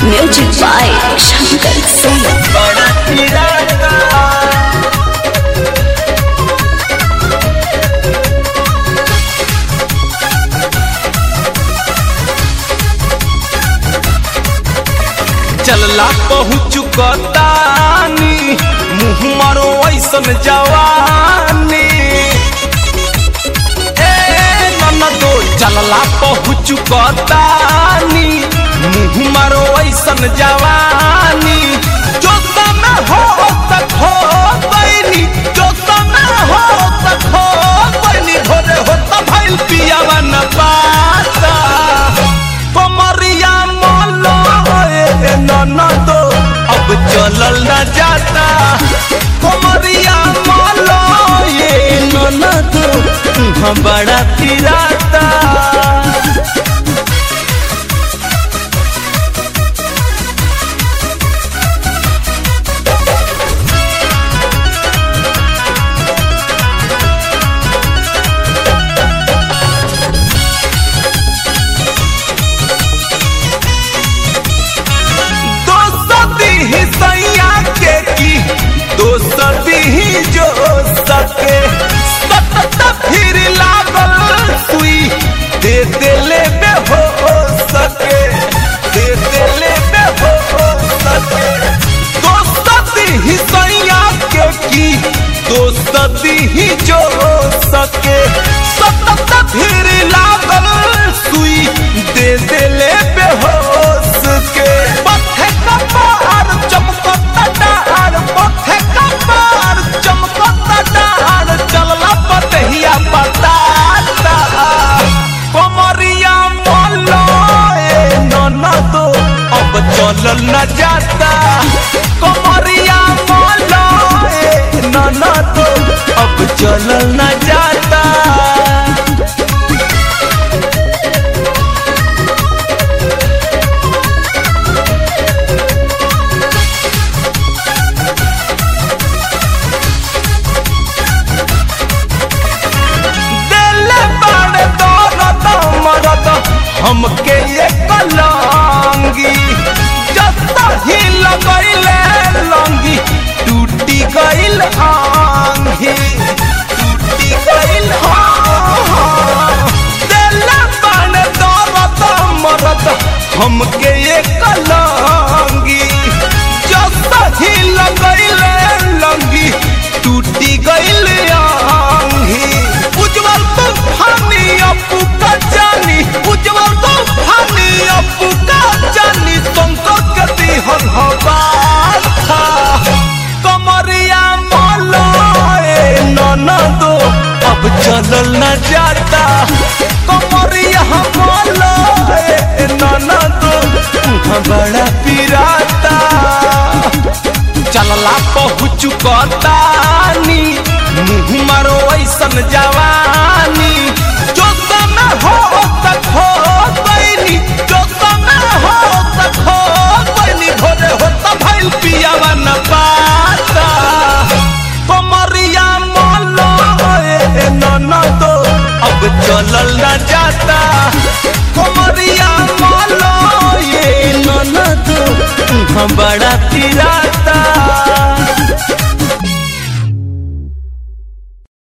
Music by Shankar Singh. बड़ा तिरंगा चलला पहुँच कतानी मुँह मारो ऐसन जवानी ए ननदो चलला पहुँच कतानी मुँह मारो ऐसन जवानी जो समय हो तक हो बैनी जो समय हो तक हो बैनी भोरे हो तब भइल पियावा न पाता कमरिया मोलो ए ननदो अब चलल न जाता कमरिया मोलो ये ननदो हम बड़ा पिराता दोस्ती ही सैया के की दोस्ती ही जो सके सतत फिर लागल सुई दे देले बे हो सके दे देले बे हो सके दोस्ती ही सैया के की दोस्ती ही जो सके सतत फिर लागल सुई दे देले बे हो सके पथे कपार चमकता डार पथे कपार चमकता डार चलला पतहिया बताता कमरिया मोलो ए ननदो अब चलल न जाता कमरिया मोलो ए ननदो अब चलल न जाता दिल बड़े दौलत मरद हमके ये कलांगी जता ही लगैले लंगी टूटी गइल आंगी टूटी गइल हाँ दिल बड़े दौलत मरद हमके ये कलांगी जता ही लगैले लंगी टूटी गइल आंगी उज्जवल तूफानी अपू का जानी उज्जवल तूफानी अपू का जानी तुमको गति हन हवा कमरिया मोलो ए ननदो अब चलल न जाता कमरिया मोलो ए ननदो तुम बड़ा पिराता चलला पहुँच कतानी मुँह मारो ऐसन जवानी जो समय हो तक हो बैनी जो समय हो तक हो बैनी भोरे हो तब भइल पियावा न पाता कमरिया मोलो ए ननदो अब चलल न जाता कमरिया मोलो ये ननदो हम बड़ा तिरा